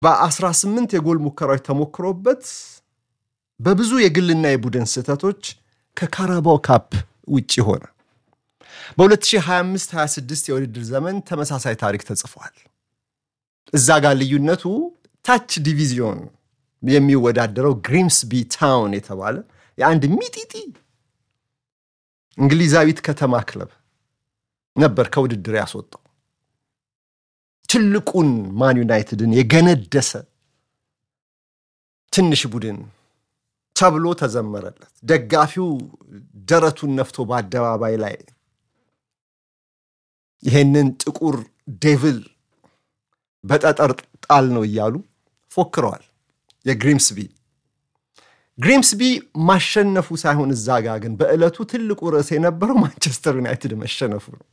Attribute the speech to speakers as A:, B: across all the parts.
A: በ18 የጎል ሙከራዎች ተሞክሮበት በብዙ የግልና የቡድን ስህተቶች ከካራባው ካፕ ውጭ ሆነ። በ2025/26 የውድድር ዘመን ተመሳሳይ ታሪክ ተጽፏል። እዛ ጋር ልዩነቱ ታች ዲቪዚዮን የሚወዳደረው ግሪምስቢ ታውን የተባለ የአንድ ሚጢጢ እንግሊዛዊት ከተማ ክለብ ነበር ከውድድር ያስወጣው። ትልቁን ማን ዩናይትድን የገነደሰ ትንሽ ቡድን ተብሎ ተዘመረለት። ደጋፊው ደረቱን ነፍቶ በአደባባይ ላይ ይሄንን ጥቁር ዴቪል በጠጠር ጣል ነው እያሉ ፎክረዋል። የግሪምስቢ ግሪምስቢ ማሸነፉ ሳይሆን እዛ ጋ ግን በዕለቱ ትልቁ ርዕስ የነበረው ማንቸስተር ዩናይትድ መሸነፉ ነው።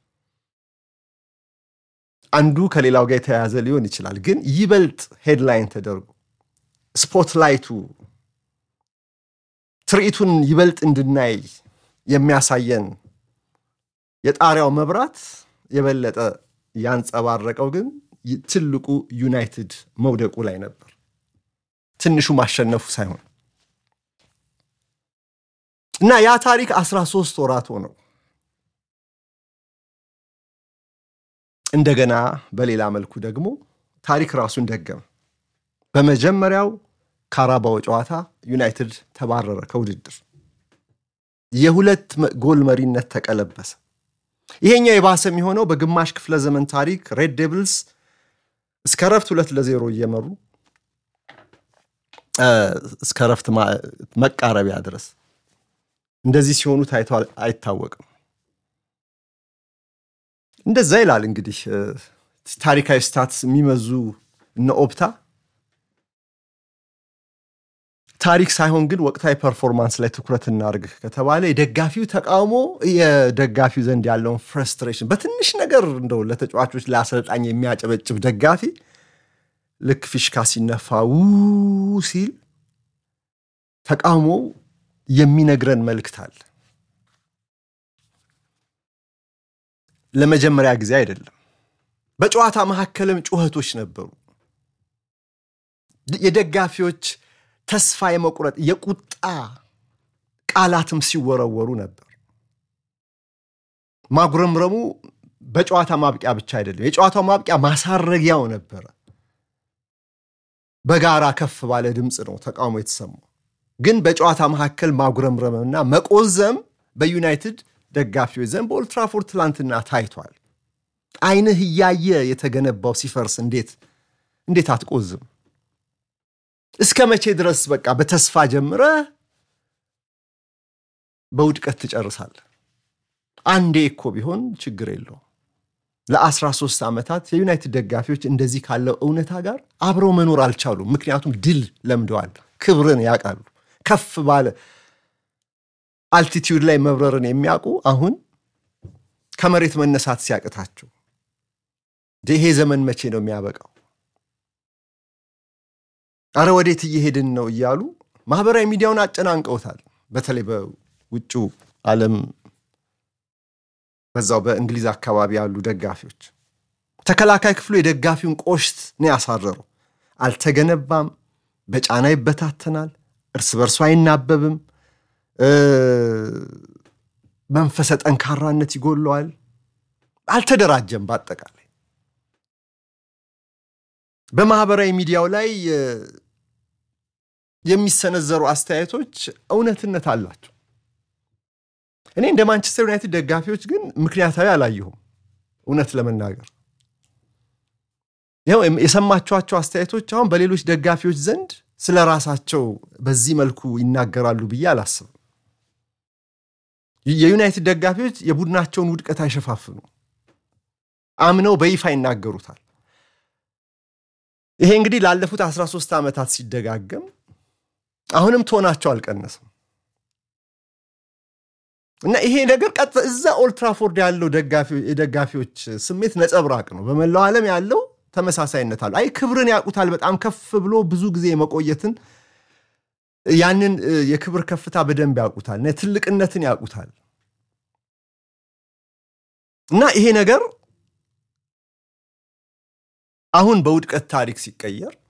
A: አንዱ ከሌላው ጋር የተያያዘ ሊሆን ይችላል፣ ግን ይበልጥ ሄድላይን ተደርጎ ስፖትላይቱ ትርኢቱን ይበልጥ እንድናይ የሚያሳየን የጣሪያው መብራት የበለጠ ያንጸባረቀው ግን ትልቁ ዩናይትድ መውደቁ ላይ ነበር፣ ትንሹ ማሸነፉ ሳይሆን እና ያ ታሪክ 13 ወራት ሆነው እንደገና በሌላ መልኩ ደግሞ ታሪክ ራሱን ደገመ። በመጀመሪያው ካራባው ጨዋታ ዩናይትድ ተባረረ ከውድድር። የሁለት ጎል መሪነት ተቀለበሰ። ይሄኛው የባሰ የሚሆነው በግማሽ ክፍለ ዘመን ታሪክ ሬድ ዴቪልስ እስከ ረፍት ሁለት ለዜሮ እየመሩ እስከ ረፍት መቃረቢያ ድረስ እንደዚህ ሲሆኑ ታይቶ አይታወቅም። እንደዛ ይላል እንግዲህ ታሪካዊ ስታትስ የሚመዙ እነ ኦፕታ ታሪክ ሳይሆን ግን ወቅታዊ ፐርፎርማንስ ላይ ትኩረት እናድርግ ከተባለ የደጋፊው ተቃውሞ የደጋፊው ዘንድ ያለውን ፍረስትሬሽን በትንሽ ነገር እንደው ለተጫዋቾች ለአሰልጣኝ የሚያጨበጭብ ደጋፊ ልክ ፊሽካ ሲነፋ ው ሲል ተቃውሞው የሚነግረን መልእክት አለ። ለመጀመሪያ ጊዜ አይደለም። በጨዋታ መካከልም ጩኸቶች ነበሩ። የደጋፊዎች ተስፋ የመቁረጥ የቁጣ ቃላትም ሲወረወሩ ነበር። ማጉረምረሙ በጨዋታ ማብቂያ ብቻ አይደለም፣ የጨዋታው ማብቂያ ማሳረጊያው ነበረ። በጋራ ከፍ ባለ ድምፅ ነው ተቃውሞ የተሰማው። ግን በጨዋታ መካከል ማጉረምረምና መቆዘም በዩናይትድ ደጋፊዎች ዘንድ በኦልትራፎርድ ትላንትና ታይቷል። ዓይንህ እያየ የተገነባው ሲፈርስ እንዴት እንዴት አትቆዝም? እስከ መቼ ድረስ በቃ በተስፋ ጀምረ በውድቀት ትጨርሳለህ? አንዴ እኮ ቢሆን ችግር የለው። ለ13 ዓመታት የዩናይትድ ደጋፊዎች እንደዚህ ካለው እውነታ ጋር አብረው መኖር አልቻሉም። ምክንያቱም ድል ለምደዋል፣ ክብርን ያውቃሉ። ከፍ ባለ አልቲቲዩድ ላይ መብረርን የሚያውቁ አሁን ከመሬት መነሳት ሲያቅታቸው ይሄ ዘመን መቼ ነው የሚያበቃው? አረ ወዴት እየሄድን ነው እያሉ ማህበራዊ ሚዲያውን አጨናንቀውታል። በተለይ በውጩ ዓለም በዛው በእንግሊዝ አካባቢ ያሉ ደጋፊዎች ተከላካይ ክፍሉ የደጋፊውን ቆሽት ነው ያሳረረው። አልተገነባም፣ በጫና ይበታተናል፣ እርስ በርሱ አይናበብም፣ መንፈሰ ጠንካራነት ይጎለዋል፣ አልተደራጀም። በአጠቃላይ በማህበራዊ ሚዲያው ላይ የሚሰነዘሩ አስተያየቶች እውነትነት አላቸው። እኔ እንደ ማንቸስተር ዩናይትድ ደጋፊዎች ግን ምክንያታዊ አላየሁም። እውነት ለመናገር ይኸው የሰማችኋቸው አስተያየቶች አሁን በሌሎች ደጋፊዎች ዘንድ ስለ ራሳቸው በዚህ መልኩ ይናገራሉ ብዬ አላስብም። የዩናይትድ ደጋፊዎች የቡድናቸውን ውድቀት አይሸፋፍኑ፣ አምነው በይፋ ይናገሩታል። ይሄ እንግዲህ ላለፉት 13 ዓመታት ሲደጋገም አሁንም ቶናቸው አልቀነስም እና ይሄ ነገር ቀጥ እዛ ኦልትራፎርድ ያለው የደጋፊዎች ስሜት ነጸብራቅ ነው። በመላው ዓለም ያለው ተመሳሳይነት አለ። አይ ክብርን ያውቁታል። በጣም ከፍ ብሎ ብዙ ጊዜ የመቆየትን ያንን የክብር ከፍታ በደንብ ያውቁታል። ትልቅነትን ያውቁታል። እና ይሄ ነገር አሁን በውድቀት ታሪክ ሲቀየር